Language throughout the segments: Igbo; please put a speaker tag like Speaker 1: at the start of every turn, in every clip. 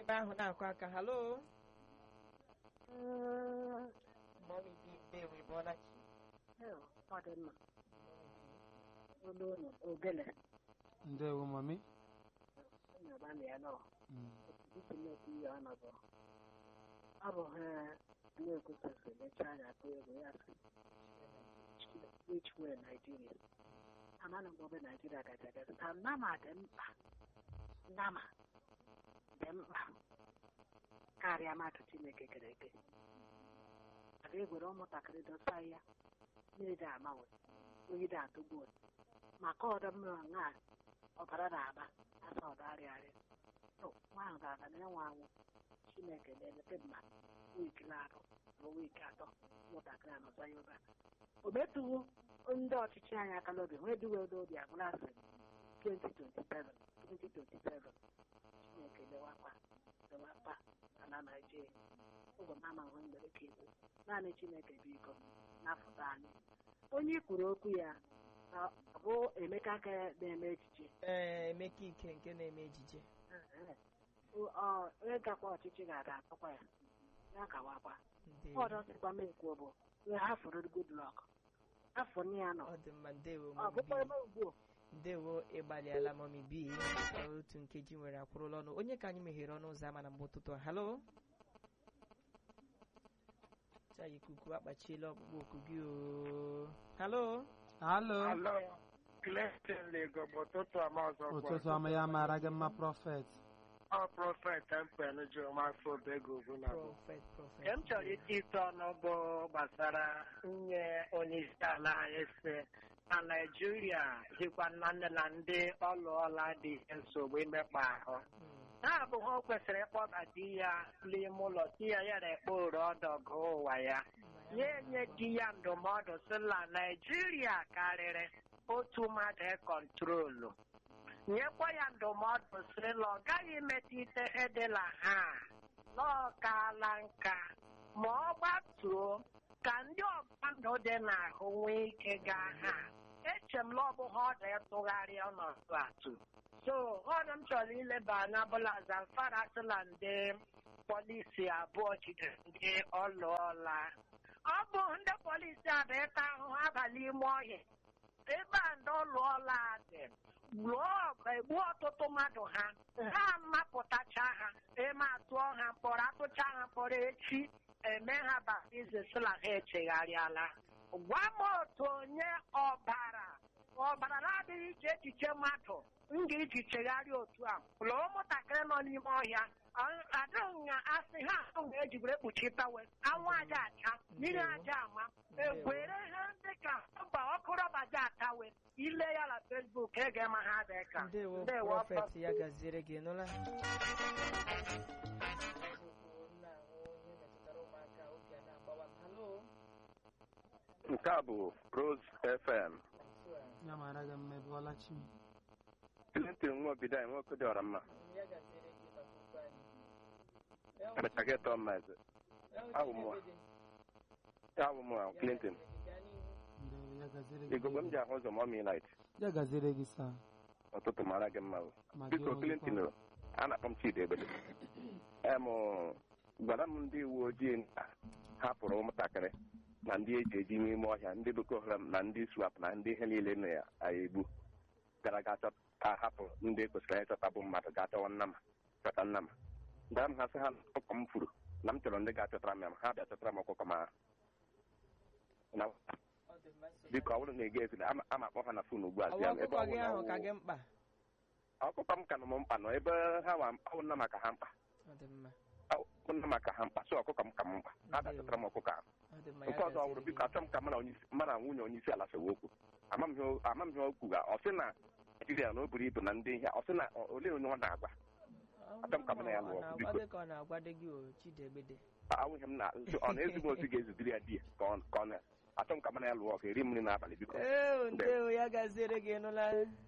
Speaker 1: ebe ahụ na-akụ aka halo mọmi bi ndewo ịbọọla chi
Speaker 2: ọ dị mma olu unu ogele
Speaker 3: ndewo mami
Speaker 2: nyabana ya nọ
Speaker 3: Mm.
Speaker 2: isi na-ekwu ihe ọnọdụ ọ bụ ha na-ekwesịsị mecha anya atụ egwu ya sị which way Nigeria amana m obe Nigeria gaji agazi ka nama dị mkpa nama dị mkpa karịa mmadụ Chineke kere eke a ga-egwere ụmụntakịrị dosa ya mmiri amanwe oyi dị atụgbu maka ọdọ mmiri nwa ọbara na-aba asa ọdọ arịarịa nwa ahụ ga-aga na ịnwe anwụ chineke na-elete mma wiiki na-atọ na wiiki atọ ụmụntakịrị anọza ya ụba o metụwo ndị ọchịchị anyị aka n'obi nwee duwe n'obi agwụla asị 2027 2027 chineke lewakwa lewakwa ala naijiria ụgwọ mama nwe mgbere ka ikwu naanị chineke biko napụta anyị onye kwuru okwu ya ọ bụ emeka ka na-eme echiche
Speaker 1: ee emeka ike nke na-eme ejije
Speaker 2: ọ ịgakwa ọchịchị ga-ada atọkwa ya ya kawakwa
Speaker 1: ndewo
Speaker 2: ọdọ sịkwa m ekwu bụ we hafụrụ good luck afọ nne ya nọ
Speaker 1: ọ dị mma ndewo
Speaker 2: ọ
Speaker 1: mọmi
Speaker 2: bụkwa
Speaker 1: bi
Speaker 2: ebe ugbu
Speaker 1: ndewo ịgbalịala mọmi bi otu nkeji nwere akwụrụla ọnụ onye ka anyị meghere ọnụ ụzọ ama na mgbe ụtụtụ a halo cha ikuku akpachiela ọkpụkpọ oku gị o halo
Speaker 3: halo
Speaker 4: Alo, Clinton Lagos, ụtụtụ ọma ọzọ kwa.
Speaker 3: ụtụtụ ọma ya mara gị mma prọfet
Speaker 4: Ọ prọfet Empen jụrụ mafọ obego ugwu na bụ.
Speaker 1: prọfet prọfet
Speaker 4: Nke m chọrọ iti ite ọnụ bụ gbasara nye onye isi ala anyị si na Naịjirịa dịkwa na nne na ndị ọlụọla dị nsogbu imekpa ahụ.
Speaker 1: Mm,
Speaker 4: Ha abụghị o kwesịrị ịkpọba di ya n'ime ụlọ di ya ya na-ekpe ore ọdọgụ ụwa ya. nye nye di ya ndụmọdụ sị na Naịjirịa karịrị otu mmadụ kọntrolu nyekwa ya ndụmọdụ sị na ọ gaghị emetụ ite edela ha n'ọkaala nka ma ọ gbatuo ka ndị ọgba ndụ dị n'ahụ nwee ike gaa ha eche m na ọ bụghị ọdụ ịtụgharị ọnọdụ atụ so ọdụ m chọrọ ileba anya bụla Zamfara sịla ndị polisi abụọ jidere ndị ọlụọla ọ bụ ndị polisi a bụ ịta ahụhụ abalị ime ọhịa ebe a ndị ọlụọla dị lụọ ọgụ egbuo ọtụtụ mmadụ ha ha mapụtacha ha eme atụọ ha mkpọrọ atụcha ha mkpọrọ echi eme ha baptizim sị na ha echegharịala gwa m otu onye ọbara ọbara na-adịghị iche echiche mmadụ m ga-eji chegharịa otu a lụọ ụmụntakịrị nọ n'ime ọhịa adịghị na asị ha ahụ ejibere kpuchitawe anwụ aja acha mmiri aja ama egwere ha dịka mba ọkụ rọba ja atawe ile ya na fesbuk ege ma ha dị ka
Speaker 1: ndewo
Speaker 4: Ndewo,
Speaker 1: prọfet ya gaziere gị nụla
Speaker 5: nke a bụ Rose FM
Speaker 3: ya mara gị mma ebuola chi
Speaker 5: Clinton nwa obido anyị nwoke dị ọra mma emeka gị tọọ mma eze Abụ m nwa. ya bụ mụ Clinton
Speaker 3: ndewo ya gaziere gị
Speaker 5: igogbe m ji ahụ ụzọ ma ọ mi light
Speaker 3: ya gaziere gị saa
Speaker 5: ụtụtụ mara gị mma o.
Speaker 3: ma gị
Speaker 5: biko
Speaker 3: onwe gị
Speaker 5: Clinton
Speaker 3: kwa.
Speaker 5: o, a na-akpọ m Chidi Ebele em gwara m ndị uwe ojii na hapụrụ ụmụntakịrị na ndị eji eji n'ime ọhịa ndị Boko Haram na ndị swap na ndị ihe niile na ya egbu gara ga chọta ka hapụ ndị kwesịrị ịchọta bụ mmadụ ga chọwa nnama chọta nnama mgbe m ha sị ha na ọkụkọ m furu na m chọrọ ndị ga-achọtara m ya ma ha bịa chọtara m ọkụkọ ma na biko ọ bụrụ na ị ga-ezila ama ama akpọ ha na fon ugbu a
Speaker 1: ọwa
Speaker 5: zie m ebe
Speaker 1: ọkụkọ
Speaker 5: ọ
Speaker 1: gị
Speaker 5: bụ na
Speaker 1: ahụ
Speaker 5: ọ
Speaker 1: ka
Speaker 5: wụ-
Speaker 1: gị mkpa
Speaker 5: ọkụkọ m ka nọ m mkpa nọ ebe ha wa ọ nna maka ha mkpa
Speaker 1: ọ dị mma
Speaker 5: ọ nna maka ha mkpa so ọkụkọ m ka m mkpa ha bịachọtara m ọkụkọ ahụ
Speaker 1: ọ dị mma ya
Speaker 5: nke ọzọ ọ bụrụ
Speaker 1: gaziere
Speaker 5: biko
Speaker 1: gị
Speaker 5: achọ m ka mụ na onye isi- mụ na nwunye onye isi ala sewe okwu ama m ihe o- ama m ihe o kwuga ọ sị na Naijiria na o buru ibu na ndị ihe ọ sị na ọ- olee onye ọ na-agwa achọ m ka mụ na ya lụọ ọgụ,
Speaker 1: ọ
Speaker 5: biko.
Speaker 1: dị ka ọ na-agwado gị o chidegbede
Speaker 5: awụghị m na ọ na-ezigbo ozi ga-ezudiri ya di ya ka ọ ka ọ na achọ m ka mụ na ya lụọ ọgụ eri mmiri n'abalị biko
Speaker 1: ee ndewo ya gaziere gị nụla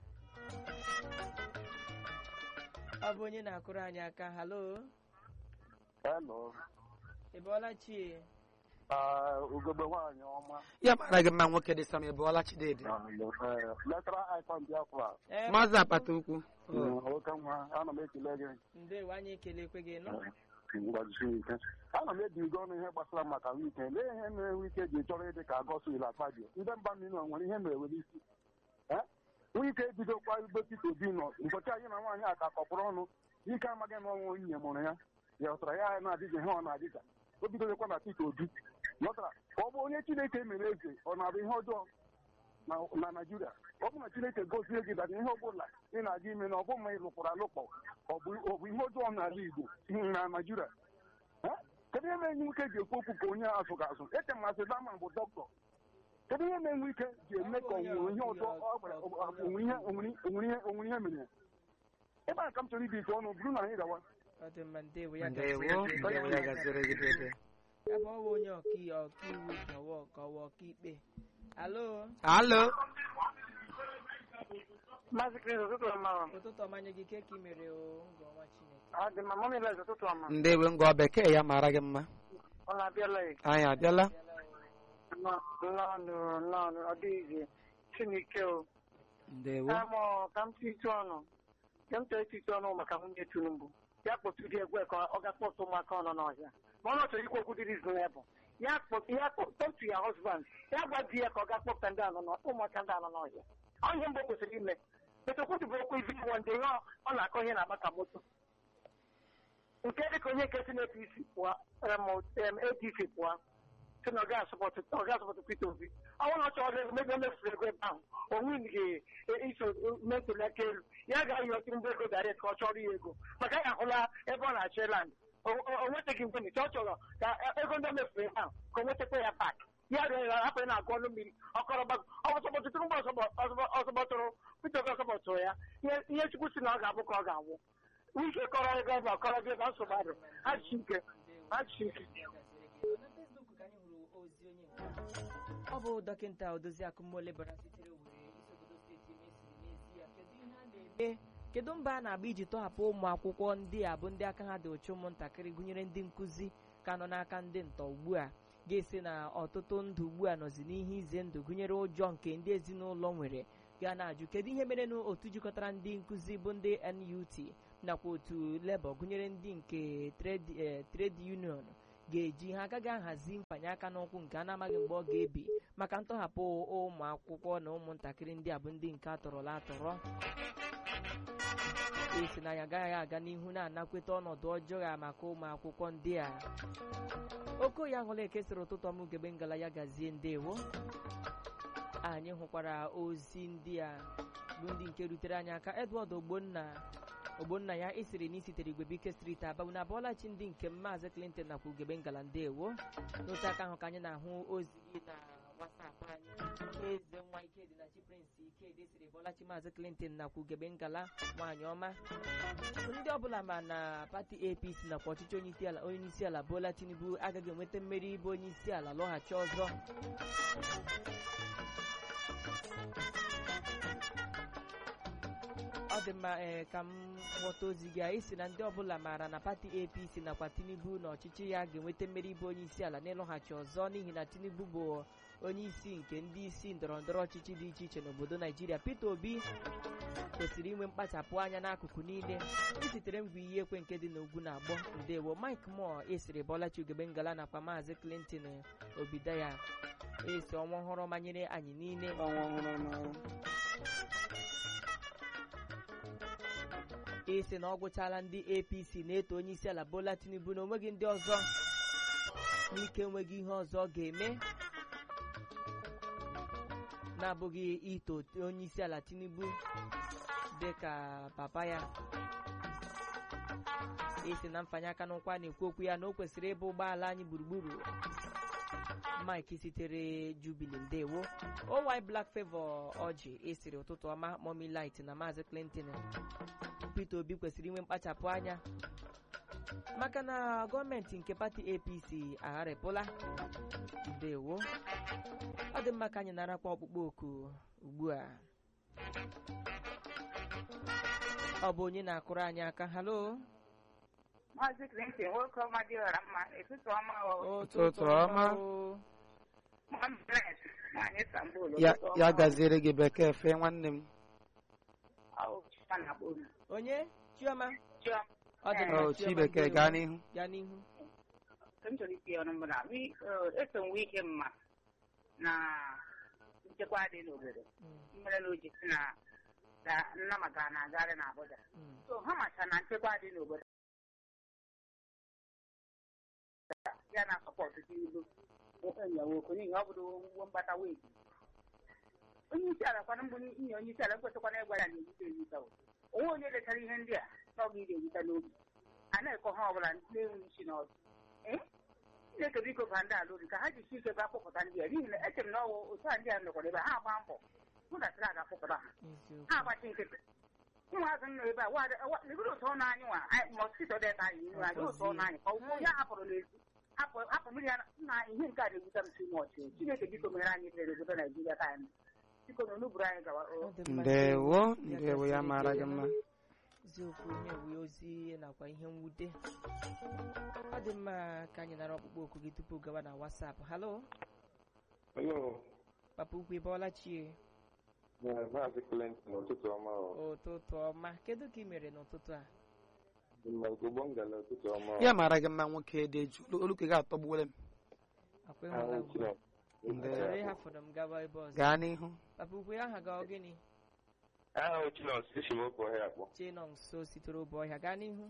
Speaker 1: ọ bụ onye na-akụrụ anyị aka halo
Speaker 6: Hello.
Speaker 1: ị bọọla chi
Speaker 6: ugogbe nwaanyị ọma
Speaker 3: ya mara gị mma nwoke dị sam ịbụọla chidedi
Speaker 6: letara icon biafra
Speaker 1: Ee,
Speaker 3: maazị apata ukwu
Speaker 6: nwoke nwa ana m ekele gị
Speaker 1: ndewo anyị ekelekwe gị nọ
Speaker 6: mgbajisi ike ana m ebigo ọnụ ihe gbasara maka wike lee ihe mere wike ji chọrọ ịdị ka goswil akpadio ndị mba mmiri nwere ihe mere n'isi wike ebidokwa igbe Peter Obi nọ ụbọchị anyị na nwaanyị a ka kọpụrụ ọnụ ike amaghị na ọnwa onye mụrụ ya ya ọtara ya na-adịghị ihe ọ na-adịga o bidokwa na Peter Obi lọtara ka ọ bụ onye Chineke mere eze ọ na-abụ ihe ọjọọ na- na Naịjirịa ọ bụ na Chineke gozie gị dara ihe ọbụla ị na-aga ime na ọ bụ ma ị lụkwara alụkpọ ọ bụ ọ bụ ihe ọjọọ n'ala Igbo na Naịjirịa Eh? kedu ihe mere nwoke ji ekwu okwu ka onye azụ ga-azụ eche m asị dama bụ dọkịta kedu ihe mere nwoke ji eme ka onwere ihe ọjọọ ọ gwara onwere ihe onwere ihe onwere ihe mere ya ebe a ka m chọrọ ibi ite ọnụ bụrụ na anyị gawa
Speaker 1: ọ dị mma ndewo ya
Speaker 3: ndewo
Speaker 1: gaziere gị.
Speaker 3: ndewo ya gaziri gị dede
Speaker 1: ebe ọ bụ onye ọkai- ọkaiwu kawa ọkawa ọkaikpe alo
Speaker 3: alo
Speaker 4: Maazị Chris, ụtụtụ ọma.
Speaker 1: ụtụtụ ọmanye gị ke ka ị mere o ngọ ọnwa chineke
Speaker 4: Ọ dị mma, mọmị Liz, ụtụtụ ọma.
Speaker 3: ndewo ngọ bekee ya mara gị mma
Speaker 4: Ọ na-abịala ya.
Speaker 3: anyị abịala
Speaker 4: Nọ- Nnọọ, nnọọ, ọ dịghịzi. Chineke o.
Speaker 3: ndewo
Speaker 4: Amụ ka m titi ọnụ. Ka m chọrọ ititi ọnụ maka nwunye Tinubu. Ya kpọtụ dị egwe ka ọ ga-akpọtụ ụmụaka ọnọ n'ọhịa. Ma ọ na chọrọ ikwu okwu dị reasonable. Ya kpọtụ ya kpọ- talk to your husband. Ya gwa di ya ka ọ ga-akpọpụta ndị anọ n'ọ- ụmụaka ndị anọ n'ọhịa. Ọ ihe mbụ o kwesịrị ime. Etekwu bụ okwu izi iwu ndị ihe ọ- ọ na-akọ ihe na-agba ka moto. nke dịka onye nke si n'APC pụọ em, em, APC pụọ si na ọ ga-asọpọtụ ọ ga-asọpọtụ Peter Obi ọ bụrụ na ọ chọrọ ego mebe mefuru ego ebe ahụ onwe ga-iso mee ntuli aka elu ya ga-ayọ Tinubu ego direct ka ọ chọrọ ya ego maka ya ahụla ebe ọ na-achọ land o o nwetaghị mgbe nche ọ chọrọ ka ego ndị o mefuru ebe ahụ ka o nwetakwa ya pak ya rịọ ya hapụ ya na-agụ ọnụ mmiri ọkọrọgba ọsọpọtụ Tinubu ọsọpọtụrụ Peter Obi ọsọpọtụrụ ya ihe- ihe Chukwu si na ọ ga-abụ ka ọ ga-awụ wike kọrọ ego ebe a kọrọ gị ebe a nsogbu adị ha ji ike ha ji ike
Speaker 1: na Facebook ka anyị hụrụ ozi onye nke ọ bụ dọkịta odozi akụmole bara sitere Owerri isi obodo steeti Imo siri n'ezie kedu ihe a na-eme kedu mba a na-agba iji tọhapụ ụmụ akwụkwọ ndị a bụ ndị aka ha dị ụcha ụmụntakịrị gụnyere ndị nkụzi ka nọ n'aka ndị ntọ ugbu a ga-esi na ọtụtụ ndụ ugbu a nọzi n'ihe ize ndụ gụnyere ụjọ nke ndị ezinụlọ nwere ga na-ajụ kedu ihe mere na otu jikọtara ndị nkụzi bụ ndị NUT nakwa otu Labour gụnyere ndị nke trade eh, trade union ga-eji ha agaghị ahazi mfanye aka n'ụkwụ nke a na-amaghị mgbe ọ ga-ebi maka ntọhapụ ụmụ akwụkwọ na ụmụntakịrị ndị a bụ ndị nke atọrọla atọrọ esi na ya agaghị aga n'ihu na-anakweta ọnọdụ ọjọọ a maka ụmụ akwụkwọ ndị a okoye ahụla ekesịrị ụtụtụ ọmụ ugegbe ngala ya gazie ndewo anyị hụkwara ozi ndị a bụ ndị nke rutere anyị aka edward ogbonna ogbonna ya isiri na isitere igwebike street aba na abụọlachi ndị nke maazị clinton nakwa ugegbe ngala ndewo n'otu aka ahụ ka anyị na-ahụ ozi gị na wasapụ anyị eze nwa ikedi na chi prince ikedi siri bọlachi maazị clinton nakwa ugegbe ngala nwaanyị ọma ndị ọbụla ma na pati apc nakwa ọchịchị onye isi ala onye isi ala bola tinubu agaghị enweta mmeri ịbụ onye isi ala lọghachi ọzọ ọ dị mma ee ka m ghọta ozi gị a isi na ndị ọbụla maara na pati apc nakwa tinubu na ọchịchị ya ga-enweta mmeri ịbụ onye isi ala n'ịlọghachi ọzọ n'ihi na tinubu bụ onye isi nke ndị isi ndọrọ ndọrọ ọchịchị dị iche iche n'obodo naijiria peter obi kwesịrị inwe mkpachapụ anya n'akụkụ niile isitere ngwa iyi ekwe nke dị n'ugwu na agbọ ndewo mike moore esiri bọlachi ugegbe ngala nakwa maazị clinton obidaya esi ọnwa ọhụrụ manyere anyị niile
Speaker 3: ọnwa ọhụrụ n'ọrụ
Speaker 1: isi na ọ gwụchala ndị apc na-eto onye isi ala bola tinubu na onweghị ndị ọzọ n'ike enweghị ihe ọzọ ọ ga-eme na-abụghị ito onye isi ala tinubu dị ka papa ya isi na mfanye aka n'ụkwa na-ekwu okwu ya na o kwesịrị ịbụ ụgbọala anyị gburugburu mike sitere jubili ndewo owy black favor ọjị esiri ụtụtụ ọma momi light na maazị clinton peter obi kwesịrị inwe mkpachapụ anya maka na gọọmenti nke pati apc agharịpụla ndewo ọ dị mma ka anyị narakwa ọkpụkpọ oku ugbu a ọ bụ onye na-akụrụ anyị aka halo
Speaker 7: Maazị Clinton nwoke ọma dị ọra mma ụtụtụ ọma o
Speaker 3: Ụtụtụ ọma.
Speaker 1: o.
Speaker 7: Mohammed nwaanyị Istanbul
Speaker 3: ya
Speaker 7: ụtụtụ
Speaker 3: ya
Speaker 7: ọma o.
Speaker 3: gaziere gị bekee fee nwanne m
Speaker 7: Ọ Chioma na-akpọ unu.
Speaker 1: onye chioma
Speaker 7: Chioma,
Speaker 1: ọ dị
Speaker 7: Eh,
Speaker 1: mma
Speaker 3: o
Speaker 1: Chioma,
Speaker 3: chibekee
Speaker 1: ndewo.
Speaker 3: gaa n'ihu
Speaker 1: gaa n'ihu
Speaker 7: nke m chọrọ iti ọnụ mbụ na wi- eh, eso nwe ike mma na nchekwa dị n'obodo
Speaker 1: Mm,
Speaker 7: mere na o ji si na na Nnama gara na agagharị na Abuja
Speaker 1: mm.
Speaker 7: so ha macha na nchekwa dị n'obodo ya na sọpọtụ dị ilu enyi nwoke n'ihi ọ bụrụ ngwo mgbata weji onye isi ala kwana mbụ inye onye isi ala nkwesịkwana ịgwa ya na ewute ewute o onwe onye lechara ihe ndị a na ọ ga-iri ewute n'obi a na-ekọ ha ọbụla na-enwe isi n'ọdụ ee Chineke biko ba ndị ala obi ka ha jisi ike ga akpọpụta ndị a n'ihi na eche m na ọwụ otu a ndị a nọkwara ebe a, ha agba mbọ hụ na sịra ga-akpọpụta ha
Speaker 1: eziokwu
Speaker 7: ha agbachi nkịtị ụmụazị nọ ebe a legoro ụtọ ọnụ anyị nwa mọskito deta anyị ihu anyị ụtọ ọnụ anyị ka ụgbọ ya hapụrụ n'ezi hapụ hapụ mmiri ya na ihe nke a na-ewute m si mọchị chineke biko mere anyị ebere n'obodo naijiria ka anyị biko na onuburu anyị gawa
Speaker 1: Ọ
Speaker 7: o
Speaker 1: dị mma,
Speaker 3: ndewo
Speaker 1: Ya
Speaker 3: ndewo ya
Speaker 1: gasịrị
Speaker 3: mara
Speaker 1: gị
Speaker 3: gị mma
Speaker 1: eziokwu onye wu ozi nakwa ihe mwute ọ dị mma ka anyị nara ọkpụkpọ oku gị tupu gawa na wasapụ halo
Speaker 5: Hello,
Speaker 1: papa ukwu ịbọọla chie
Speaker 5: Maazị Clinton, ụtụtụ ọma o.
Speaker 1: ụtụtụ ọma kedu ka ị mere n'ụtụtụ a
Speaker 5: Ugbo ngala ụtụtụ ọma
Speaker 3: ya mara gị mma nwoke dị eju oluke gị atọgbuola m
Speaker 1: akwa ịhụla ugbu a
Speaker 3: Ndewo.
Speaker 1: chọrọ ịhafụrụ m gawa ebe ọzọ
Speaker 3: gaa n'ihu
Speaker 1: papa ukwu ya aha gị ọ gịnị
Speaker 5: Aha Chinọs isi m oke ọhịa akpọ.
Speaker 1: chie nọ nso sitere ụbọ ọhịa gaa n'ihu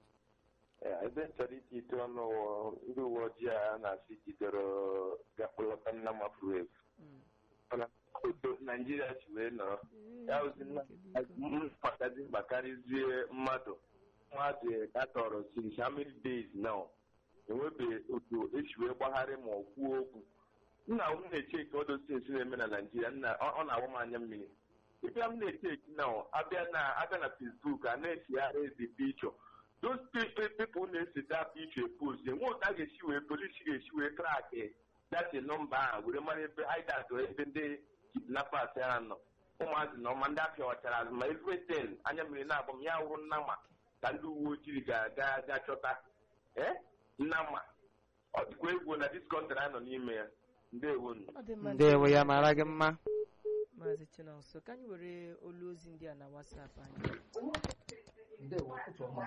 Speaker 5: Ebe m chọrọ iti ite ọnụ wụ ndị uwe ojii a na-asị jidere gakpọlọta nna mafuru efu.
Speaker 1: Mm.
Speaker 5: Mana otu Naijiria si wee nọrọ. Ya ozi mkpatazi mkpakarịzie mmadụ mmadụ atọrọ since how many days now enwebeghị otu esi wee gbagharị ma ọ kwuo okwu nna m na-eche ka ọdụ sinsi na-eme na naijiria nna ọ ọ na-agba m anya mmiri ịbịa m na-eche eki na abịa na abịa na facebook a na-esigharị ezi pichọ those people people na-eseta pichọ post enwe otu a ga-esi wee polisi ga-esi wee kraki dati nọmba ahụ were mara ebe idat ebe ndị kidnappers ya nọ ụmụazị na ọma ndị afịa ọchara azụ ma everything anya mmiri na-agba m ya wụrụ nna ma ka ndị uwe ojii ga-aga ga chọta ee nna ma ọ dịkwa egwu na dis kọntrị a nọ n'ime ya ndewo nụ
Speaker 1: ọ dị mma
Speaker 3: ndewo ya mara gị mma
Speaker 1: maazị chinonso ka anyị were olu ozi ndị a na wasapụ anyị
Speaker 8: Ndewo, ụtụtụ ọma.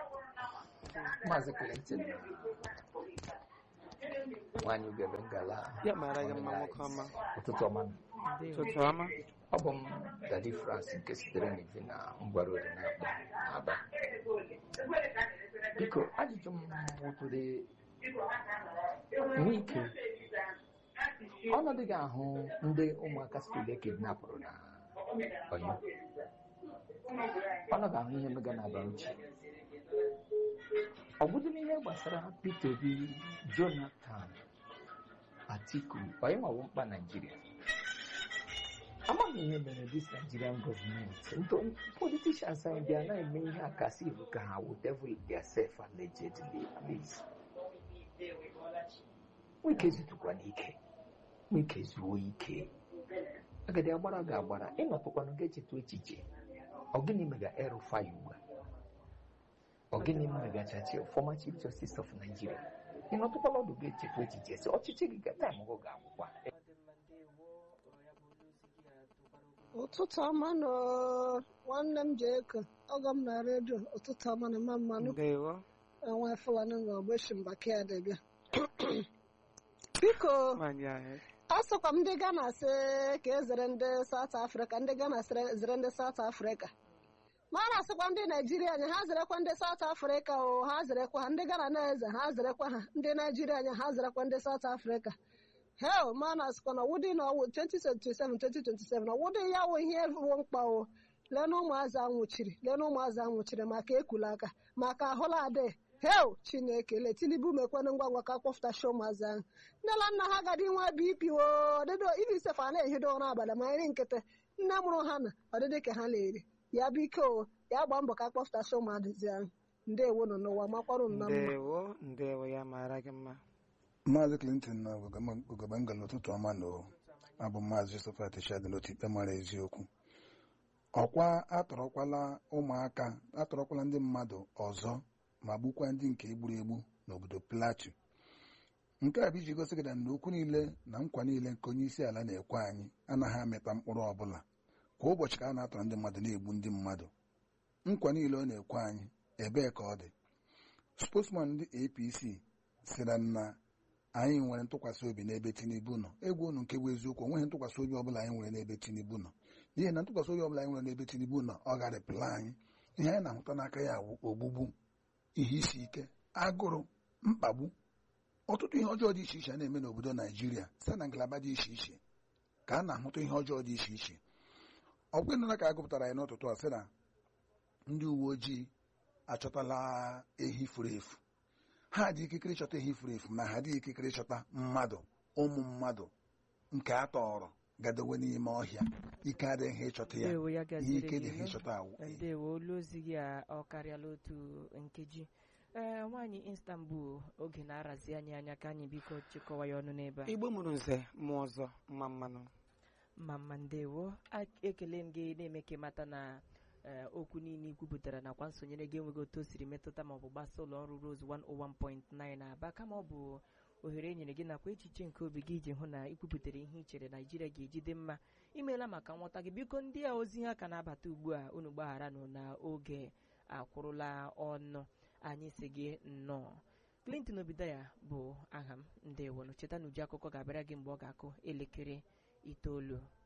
Speaker 8: Maazị Clinton nwanyị ugebe ngala
Speaker 3: ya mara gị mma nwoke ọma
Speaker 8: ụtụtụ ọma
Speaker 1: ndewo
Speaker 3: ụtụtụ ọma
Speaker 8: ọ bụ m Dadi France nke sitere n'ivi na ngwara ori na-akpọ Aba biko ajụjụ m wụtụrụ nwe ike ọnọdụ ga-ahụ ndị ụmụaka skuul ekidnapụrụ na Ọyọ ọnọdụ ahụ ihe mega na Bauchi ọ bụdị n'ihe gbasara Peter Obi Jonathan Atiku onye maọbụ mkpa Naijiria amaghị ihe mere dis Nigerian gọọmenti ntụ politicians anyị bịa na-eme ihe a kasị iwu ka ha wụ devil theirself allegedly please nwike zutukwa n'ike nwike zuo ike agadi agbara ga-agbara ịnọtụkwanụ ga-echeta echiche ọ gịnị mega erufai ugbu a ọ gịnị mega chachi former chief justice of Nigeria ịnọtụkwala ọdụ ga-echeta echiche sị ọchịchị gị ga taịm gụ ga-agwụkwa
Speaker 1: ọ dị mma ndewo ọ ya bụ olu ozi gị a tụkwara ogologo
Speaker 9: ụtụtụ ọma nọ nwanne m ji eko ọgọ m na redio ụtụtụ ọma na mma mmanụ
Speaker 3: ndewo
Speaker 9: enwe fulani nga ogbeshi mbaki adịbịa biko
Speaker 3: nwaanyị ahụ
Speaker 9: a sịkwa m ndị Ghana sị ka e zere ndị South Africa ndị Ghana sịrị- zere ndị South Africa ma a na-asịkwa ndị Naijiria anya ha zerekwa ndị South Africa o ha zerekwa ha ndị Ghana na-eze ha zerekwa ha ndị Naijiria anya ha zerekwa ndị South Africa hel ma a na-asịkwa na wụdị na ọwụ 2027 2027 na wụdị ya wụ ihe bụ mkpa o lee na ụmụazị anwụchiri lee na ụmụazị anwụchiri maka ekula aka maka ahụla adị hel chineke le tilibu mekwanụ ngwa ngwa ka kpọfụtachi ụmụazị ahụ nne na nna ha gadi nwa bp o ọdịdị ibi isefe a na-ehido ụra abalị ma nri nkịtị nne mụrụ ha na ọdịdị ka ha na-eri ya biko o ya gbaa mbọ ka kpọfụtachi ụmụazị ahụ ndewo nọ n'ụwa makwarụ nna mma
Speaker 3: ndewo ndewo ya mara gị mma
Speaker 10: maazị clinton na ogebe ngala ụtụtụ ọma na abụ maazị josephat shadị n'otu ikpe mara eziokwu ọkwa atọrọkwala ụmụaka atọrọkwala ndị mmadụ ọzọ ma gbukwa ndị nke egburu egbu n'obodo plateau nke a bụ iji gosi gị na okwu niile na nkwa niile nke onye isi ala na-ekwe anyị anaghị amịta mkpụrụ ọbụla kwa ụbọchị ka a na-atọrọ ndị mmadụ na-egbu ndị mmadụ nkwa niile ọ na-ekwe anyị ebee ka ọ dị spokesman ndị apc sịra na anyị nwere ntụkwasị obi n'ebe tinubu nọ egwu unu nke bụ eziokwu onweghị ntụkwasị obi ọbụla anyị nwere n'ebe tinubu nọ n'ihi na ntụkwasị obi ọbụla anyị nwere n'ebe tinubu nọ ọ garịpụla anyị ihe anyị na-ahụta n'aka ya bụ ogbugbu ihe isi ike agụrụ mkpagbu ọtụtụ ihe ọjọọ dị iche iche a na-eme n'obodo naijiria site na ngalaba dị iche iche ka a na-ahụta ihe ọjọọ dị iche iche ọgwụ ịnụla ka a gụpụtara ya n'ụtụtụ a sị na ndị uwe ojii achọtala ehi furu efu ha dị ikikere ịchọta ehi furu efu ma ha dị ikikere ịchọta mmadụ ụmụ mmadụ nke a tọrọ gadowe n'ime ọhịa ike adịghị ịchọta ya
Speaker 1: ndewo ya
Speaker 10: ihe
Speaker 1: gaziri
Speaker 10: ike
Speaker 1: gị
Speaker 10: dịghị
Speaker 1: nụ.
Speaker 10: ịchọta awụ
Speaker 1: ndewo olu ozi gị a ọ karịala otu nkeji ee nwaanyị istanbul oge na-arazi anyị anya ka anyị biko chịkọwa ya ọnụ n'ebe a
Speaker 3: igbo mụrụ nze mụọ ọzọ mma mmanụ
Speaker 1: ma mma ndewo A- ekele m gị na-eme ka ịmata na ee, okwu niile i kwupụtara nakwa nsonyere gị enweghị otu o siri metụta maọbụ gbasa ụlọ ọrụ Rose 101.9 na aba kama ọ bụ ohere e nyere gị nakwa echiche nke obi gị iji hụ na ikwupụtara ihe i chere naijiria ga-eji dị mma imeela maka nghọta gị biko ndị a ozi ha ka na-abata ugbu a unu gbagharanụ na oge akwụrụla ọnụ anyị si gị nnọọ clinton obidaya bụ aha m ndewonụ cheta na uju akụkọ ga-abịara gị mgbe ọ ga-akụ elekere itoolu